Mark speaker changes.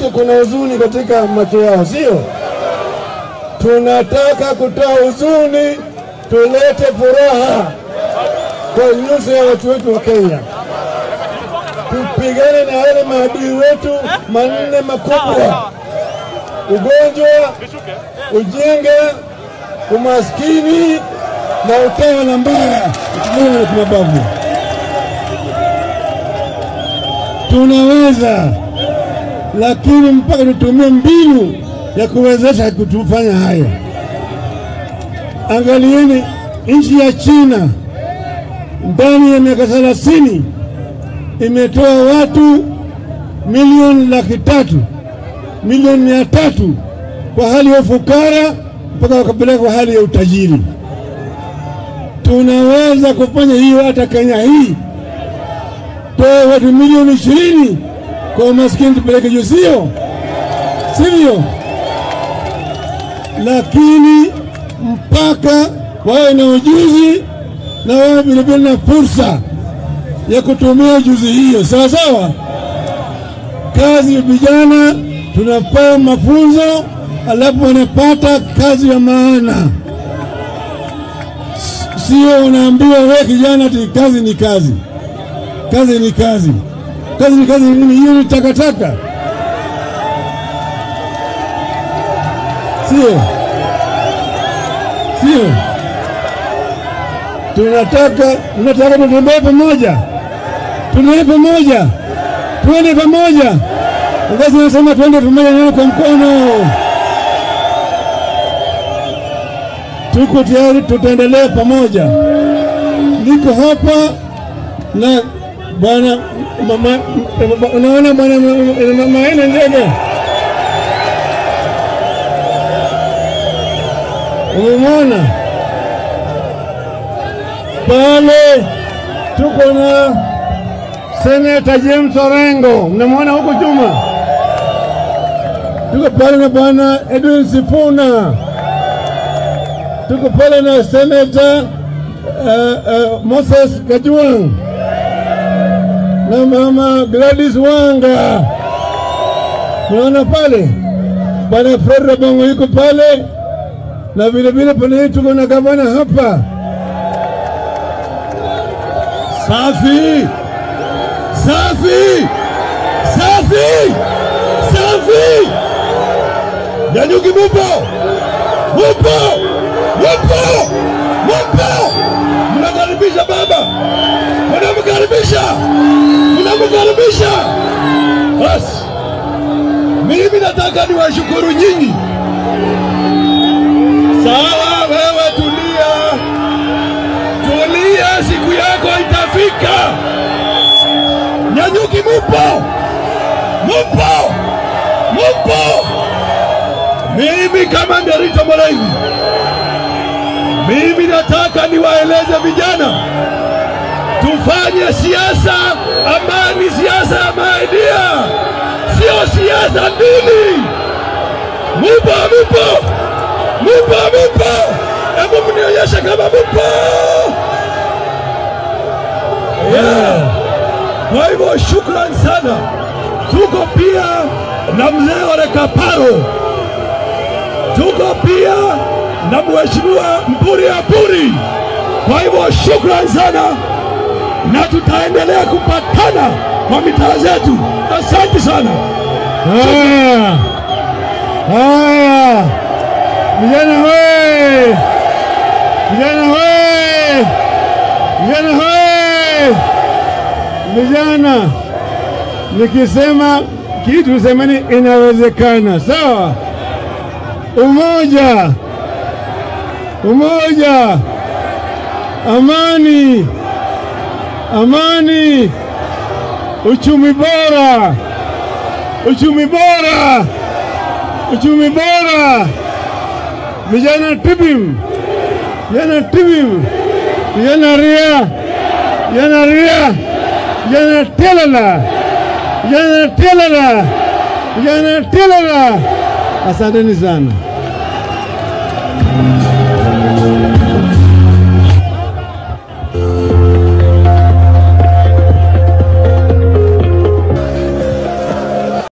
Speaker 1: wetu kuna huzuni katika macho yao, sio? Tunataka kutoa huzuni, tulete furaha kwa nyuso ya watu wetu wa Kenya. Tupigane na wale maadui wetu manne makubwa: ugonjwa, ujinga, umaskini na utawala mbaya ukijiunga na kimabavu. Tunaweza, lakini mpaka tutumie mbinu ya kuwezesha kutufanya haya. Angalieni nchi ya China ndani ya miaka thelathini imetoa watu milioni laki tatu milioni mia tatu kwa hali ya ufukara mpaka wakapeleka kwa hali ya utajiri. Tunaweza kufanya hiyo hata Kenya hii, toa watu milioni ishirini kwa maskini tupeleke juu, sio sivyo? Lakini mpaka wawe na ujuzi na wawe vilevile na fursa ya kutumia ujuzi hiyo, sawa sawa. Kazi ya vijana tunapewa mafunzo, alafu wanapata kazi ya maana, sio unaambiwa we kijana ati kazi ni kazi, kazi ni kazi, kazi ni kazi nini? Hiyo ni takataka, sio sio? Tunataka tunataka tutembee pamoja, tutembee pamoja, tuende pamoja. Basi nasema tuende pamoja, neno kwa mkono. Tuko tayari, tutaendelea pamoja. Niko hapa na bwana mama, unaona bwana mama ina ndege, umemwona pale? Tuko na Seneta James Orengo, mnamwona huko Juma. Tuko pale na bwana Edwin Sifuna, tuko pale na Seneta uh, uh, Moses Kajwang na mama Gladys Wanga, mnaona pale bwana Fred Rabongo yuko pale, na vile vile pale tuko na gavana hapa. Safi safi safi safi, Nyanyuki mupo mupo mupo mupo, mnakaribisha baba, mnamkaribisha mnamkaribisha. Basi mimi nataka niwashukuru nyinyi. Sawa, wewe tulia, tulia, siku yako itafika. Nyanyuki mupo mupo mupo. Mimi kama Nderitu Morengi, mimi nataka niwaeleze vijana tufanye siasa ambayo ni siasa ya maidia, sio siasa dini. Mupo mupo mupo mupo, hebu mnionyeshe kama mupo yeah. Kwa hivyo shukran sana. Tuko pia na mzee Ole Kaparo, tuko pia na mheshimiwa Mburi Aburi. Kwa hivyo shukran sana, na tutaendelea kupatana kwa mitaa zetu. Asante sana.
Speaker 2: Haya, haya, vijana we, vijana we, vijana we, vijana, nikisema kitu semeni inawezekana, sawa? Umoja, umoja, amani, amani, uchumi bora uchumi bora, uchumi bora, vijana tibim, vijana tibim, vijana ria, vijana ria, vijana telala, vijana telala, vijana telala. Asanteni sana.